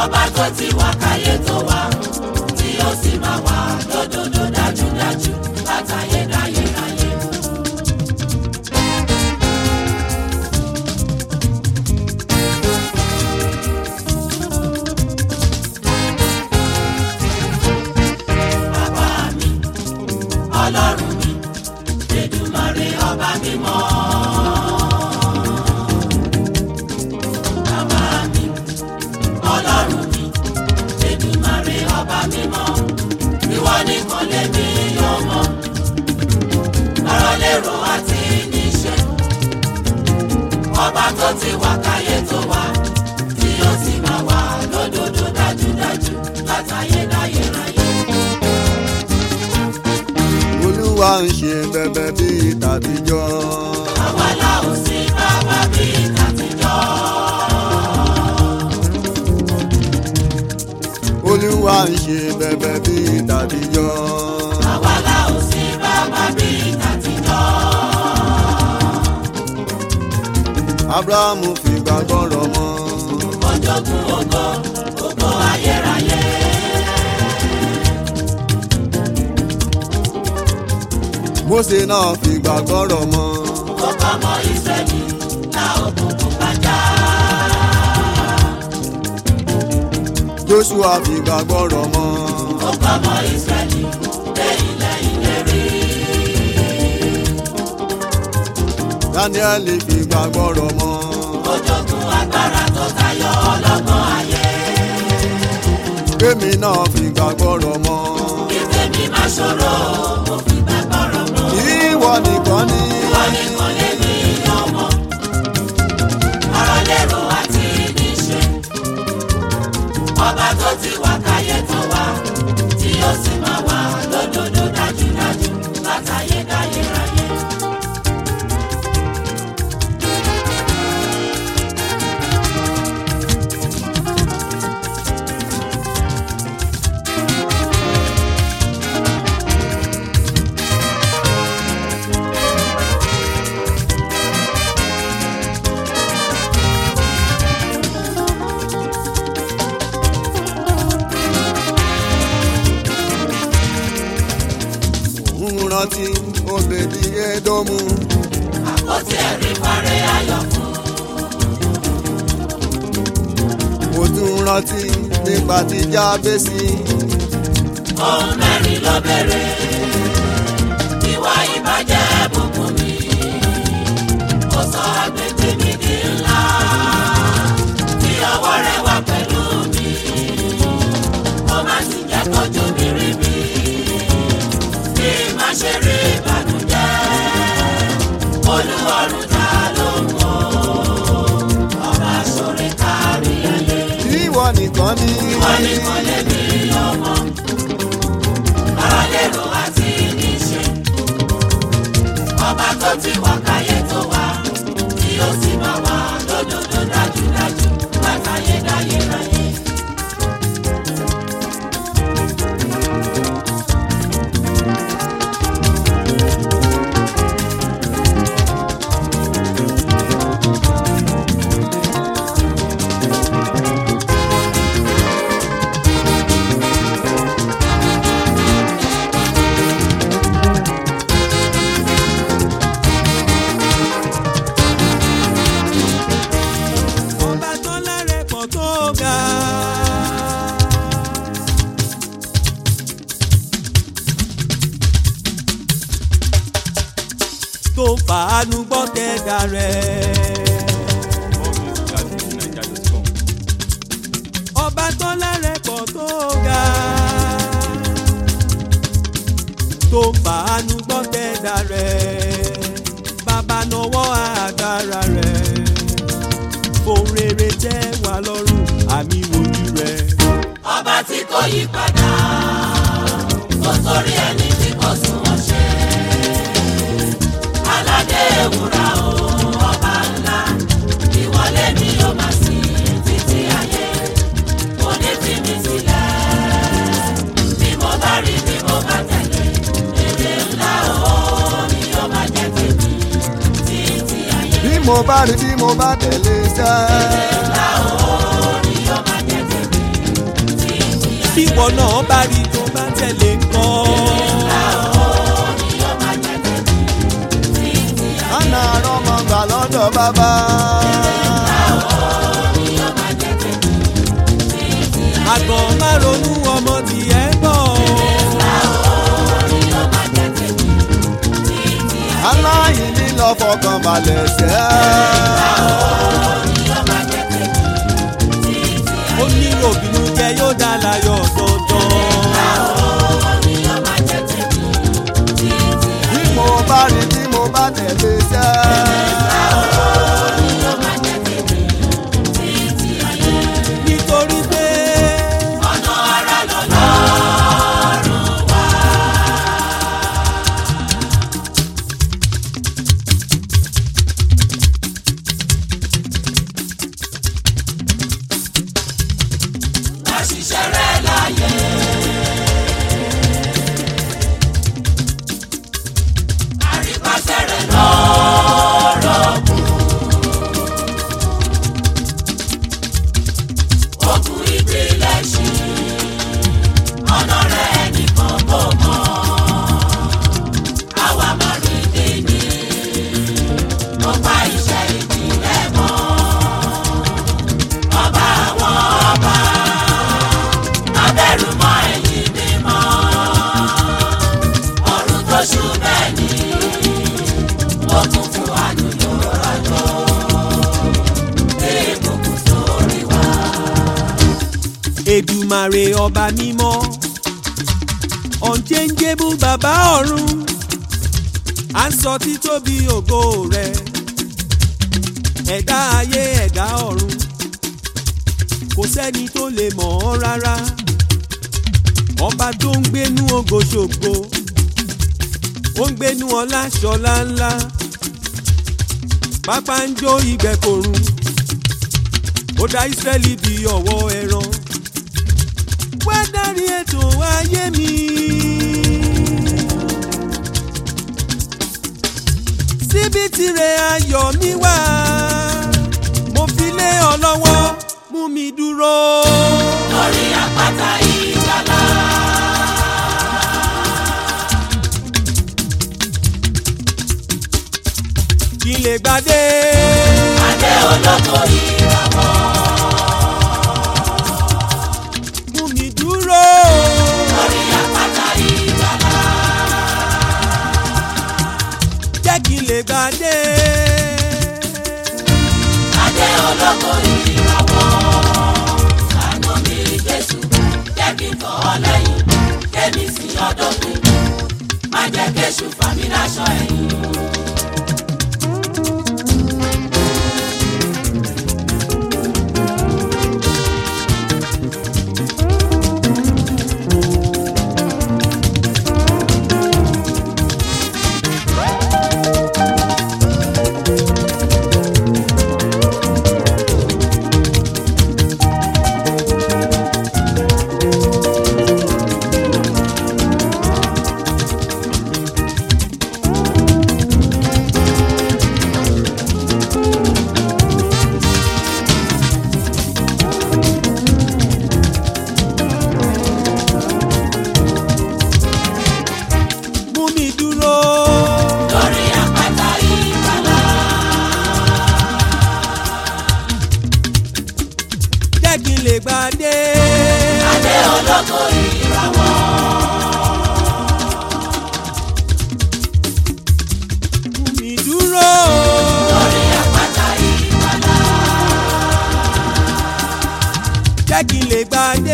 ọba tó ti wà káyé tó wà tí ó sì máa wà lódodo dájúdájú látayé dáyé dáyé. bàbá mi ọlọ́run mi Èdùmàrè ọba mímọ́. bàbá mi ọlọ́run mi Èdùmàrè ọba mímọ́. ìwọ nìkan lèmi yóò mọ̀ ọ̀rọ̀ lérò àti níṣẹ́. ọba tó ti wà káyé tó wà tí ó sì máa wà lódodo dájúdájú látayé dáyé ráyé. olúwa ń ṣe bẹbẹ bíi tàtijọ́. àwa la ò sí bàbá bíi tàtijọ́. olúwa ń ṣe bẹbẹ bíi tàtijọ́. àwa la ò sí bàbá bíi tàtijọ́. abrahamu fi gbàgbọ́ rọ̀ mọ́. ojogun ògo ògo ayérayé. mósè náà fi gbàgbọ́ rọ̀ mọ́. ó kọ́ ọmọ ìsírẹ́lì la òkùnkùn bàjá. joshua fi gbàgbọ́ rọ̀ mọ́. ó kọ́ ọmọ ìsírẹ́lì dé ilẹ̀ ìlérí. daniel fi gbàgbọ́ rọ̀ mọ́. ojogun agbára tó tayọ ọlọ́gbọ́n ayé. kémi náà fi gbàgbọ́ rọ̀ mọ́. kí tèmi má ṣòro mo fi gbàgbọ́ rọ̀ mọ́. ìwọ nìkan ni. Ìwọ nìkan lèmi ọmọ. Ọ̀rọ̀ lérò àti níṣe. Ọba tó ti wà káyé tó wà, tí ó sì máa wà lódodo dájúdájú látayé dáyé ráyé. ń rántí obèdí édómù. Àpótí ẹ̀rí parẹ́ ayọ̀ fún. mo tún rántí nípa ti jábésì. Ohun mẹ́rin ló bẹ̀rẹ̀. Ìwà ìbàjẹ́ bùkún mi. Ó sọ agbègbè mi di ńlá. Kí ọwọ́ rẹ̀ wà pẹ̀lú mi. Ó má sì jẹ́ kójú mi rí mi. Kí n má ṣe rí ìbànújẹ́. Olúwarùn ta ló mọ̀? Ọba sórí kárí ayé. ìwọ nìkan ni. Ìwọ nìkan lèmi ọmọ. Ọ̀rọ̀ lérò àti níṣe. Ọba tó ti wà káyé tó wà, tí ó sì máa wà lódodo dájúdájú látayé dáyé ráyé. ọba tó lẹ́rẹ̀ pọ̀ tó ga. tó ń fàánú gbọ́ tẹ̀dá rẹ̀. ọba tó lẹ́rẹ̀ pọ̀ tó ga. tó ń fàánú gbọ́ tẹ̀dá rẹ̀. bàbá nawọ́ agbára rẹ̀ ohun rere tẹ́ wà lọ́rùn àmì wojú rẹ̀. Ọba tí kò yí padà, kò sórí ẹni tí kò sunwọ̀n ṣe. Aládé ewúra o, ọba ńlá, ìwọlé mi yóò máa sìn títí ayé. Kò ní fi mi sílẹ̀, bí mo bá rí bí mo bá tẹ̀lé. Èrè ńlá o, ni yóò máa jẹ́ tèmi títí ayé. bí mo bá rí bí mo bá tẹ̀lé sẹ́. Ńlá o, ni yóò máa jẹ́ tèmi bí ìwọ náà bá rí tó bá tẹ̀lé kọ́. Àná àrọ́mọ gbà lọ́dọ̀ bàbá. àgàn má ronú ọmọ tiẹ̀ bọ̀. Aláìní lọ fọkàn balẹ̀ sẹ́. ó ní òbínú jẹ yóò dá láyọ̀ dandan. Bí mo bá rí bí mo bá tẹ̀lé sẹ́. nítorí pé Èdùmàrè ọba mímọ́ unchangeable bàbá ọ̀run à ń sọ títóbi ògo rẹ̀ ẹ̀dá ayé ẹ̀dá ọ̀run kò sẹ́ni tó lè mọ̀ ọ́ rárá ọba tó ń gbénú ògo ṣògo ó ń gbénú ọlá ṣọlá ńlá pápá ń jó ìgbẹ́kọ̀run ó dá Ísírẹ́lì bí ọ̀wọ́ ẹran wá dárí ètò ayé mi. síbi tirẹ̀ ayọ̀ mi wá mo fi lé ọ lọ́wọ́ mú mi dúró. lórí àpáta ìgbàlá. kí n lè gbadé. adé olóko ìràwọ̀. mú mi dúró. lórí àpáta ìgbàlá. jẹ́ kí n lè gbadé. adé olóko ìràwọ̀. àánú mi Jésù jẹ́ kí n tọ̀ ọ́ lẹ́yìn kémi sí ọdún mi má jẹ́ kéṣù fàmí láṣọ ẹ̀yìn. mú mi dúró. lórí àpáta ìgbàlá. jẹ́ kí n lè gbadé. adé olóko ìràwọ̀. mú mi dúró. lórí àpáta ìgbàlá. jẹ́ kí n lè gbadé.